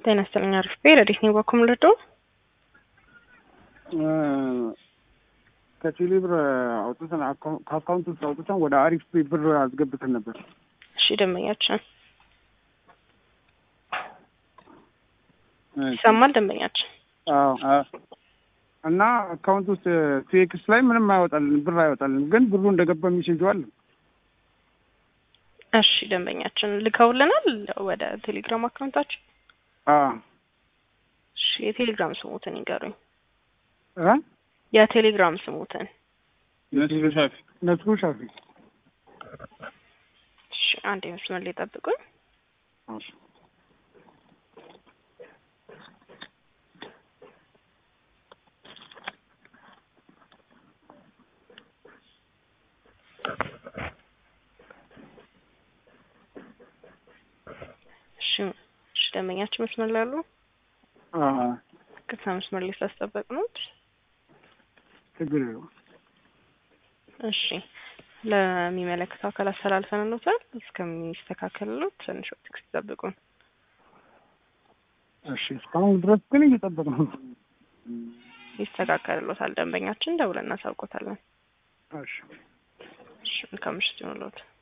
ጤና ይስጥልኝ። አሪፍ ቤ ረዲት ነው በኩም ልዶ ከቴሌ ብር አውጥተን ከአካውንት ውስጥ አውጥተን ወደ አሪፍ ቤ ብር አስገብተን ነበር። እሺ ደንበኛችን ይሰማል። ደንበኛችን እና አካውንት ውስጥ ቴክስ ላይ ምንም አይወጣልን ብር አይወጣልን፣ ግን ብሩ እንደገባ የሚሴጀዋል። እሺ ደንበኛችን ልከውልናል ወደ ቴሌግራም አካውንታችን። እሺ የቴሌግራም ስሙትን ይንገሩኝ። የቴሌግራም ስሙትን ነስሩ ሻፊ ነስሩ ሻፊ። እሺ አንድ መስመር ላይ ጠብቁኝ። እሺ እሺ ደንበኛችን መስመር ላይ አሉ። ቅርታ መስመር ላይ ስላስጠበቅ ነው። ችግር የለውም። እሺ ለሚመለከተው አካል አስተላልፈንልዎታል። እስከሚስተካከልሎት ትንሽ ወቅት ይጠብቁን። እሺ እስካሁን ድረስ ግን እየጠበቅ ነው። ይስተካከልሎታል። ደንበኛችን ደውለን እናሳውቆታለን። እሺ እሺ መልካም ምሽት ይሁንልዎት።